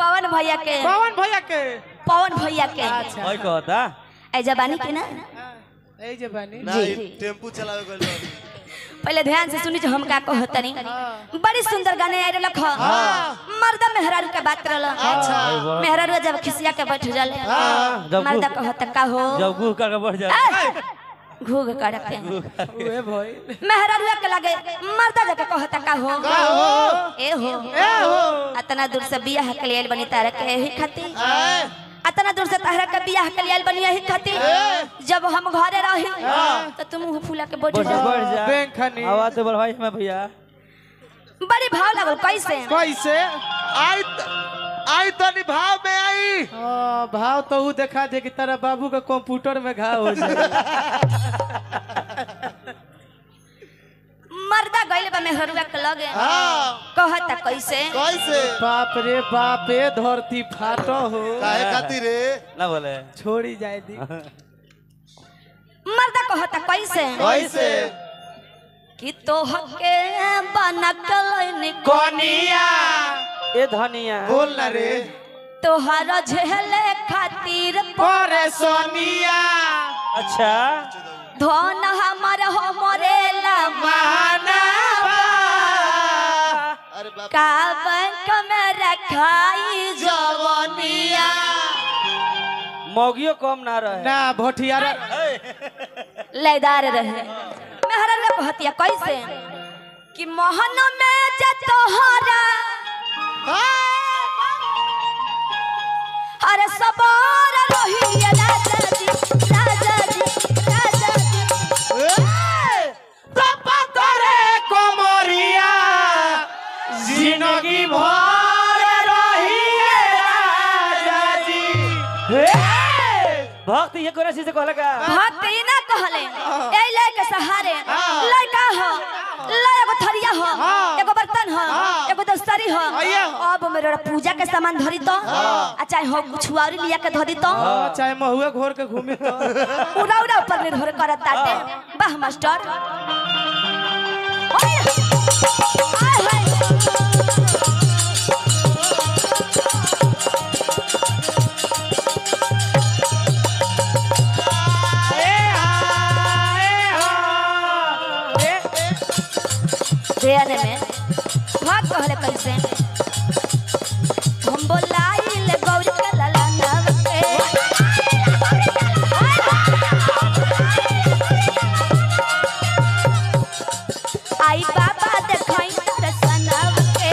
पवन भैया के पवन भैया के पवन भैया के अच्छा भाई कहता ऐ जबानी के ना ए जे बानी ना जी, ई जी। टेम्पू चलावे गइल बानी। पहले ध्यान से सुनी जो हम का कहतनी बड़ी सुंदर गाने आए रख मर्दा मेहरारू के बात रहल मेहरारू जब खिसिया के बैठ जाले जब मर्दा गु- कहत का हो जब गुह करके बढ़ जाए घूग करके उहे भई मेहरारू के लगे मर्दा जाके कहत का हो ए हो ए हो अतना दूर से बियाह के लिए आइल बनी तारा के यही खातिर आए, अतना दूर से तारा के बियाह के लिए आइल बनी यही खातिर जब हम घरे रही तो तुम मुंह फूला के बैठ बढ़ जा बढ़ जा बैंक खनी आवाज बढ़ भाई मैं भैया बड़ी भाव लगल कैसे कैसे आई त- आई तनी भाव में आई हाँ, भाव तो ऊ देखा दे कि तेरा बाबू का कंप्यूटर में घाव हो जाए मर्दा गइल बा मेहरुआ के लगे हाँ कहता कैसे कैसे बाप रे बाप रे धरती फाटो हो काहे खातिर रे ना बोले छोड़ी जाए दी मर्दा कहता कैसे कैसे कि तोहके बनकल कोनिया ए धनिया बोल ना रे तोहर झेले खातिर परे सोनिया अच्छा धन हमर हो मरेला महानाबा अरे बाप का बैंक में रखाई जवनिया मौगियो कम ना रहे ना भोटियारा लयदार रहे मेहरा रे कहतिया कैसे कि मोहन में जे तोहरा अरे सबर रही राजा जी राजा जी राजा जी तरे कोमरिया जिंदगी भर रही राजा जी भक्त ये कोना चीज से कहला का भक्त ई ना कहले ए ले के सहारे लड़का हो ला एगो थरिया हो एगो बर्तन हो एगो दस्तरी हो आइया। अब मेरा पूजा के सामान धरी तो आ चाहे हो छुआरी लिया के धरी तो हाँ, चाहे महुए घोर के घूमी तो उड़ा उड़ा ऊपर निर्भर करत ताटे वाह मास्टर ओए! आय हाय! देने में भाग कहले कैसे हम बोलाइल गौरी के लला नव के आई बाबा देखाई दर्शनव के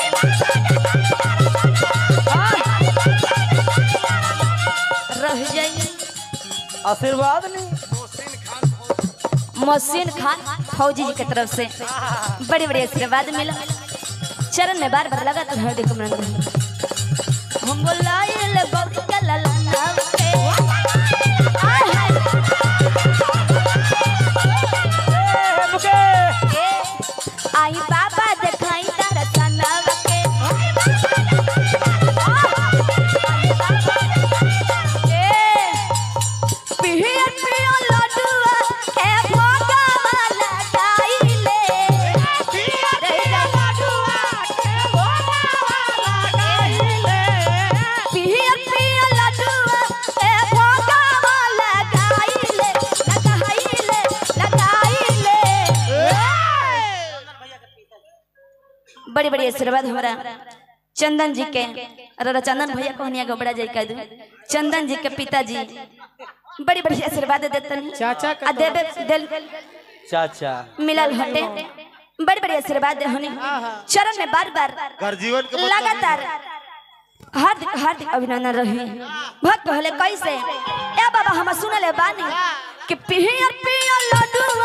रह जाई आशीर्वाद नहीं मोहसिन खान फौजी जी की तरफ से बड़ी बड़ी आशीर्वाद मिला चरण में बार बार लगा तो हृदय कमरन हम बोलाइल गौरी के लला नाव के आय हाय ए, आई बाबा देखाई दर्शनव के ए, पियर पियर लड्डुआ ए भोगवा लगाइले पियर पियर लड्डुआ ए भोगवा लगाइले पियर पियर लड्डुआ ए भोगवा लगाइले लगाइले लगाइले बड़ी बड़ी आशीर्वाद हमारा चंदन जी के अरे चंदन भैया कहनिया गोबड़ा जाई कह दू चंदन जी के पिताजी बड़ी बड़ी आशीर्वाद देतन चाचा का आ देवे दिल चाचा मिलल हटे बड़ी बड़ी आशीर्वाद दे होनी चरण में बार बार घर जीवन के लगातार हार्दिक हार्दिक अभिनंदन रही भक्त कहले कैसे ए बाबा हम सुनले बानी कि पियर पियर लड्डू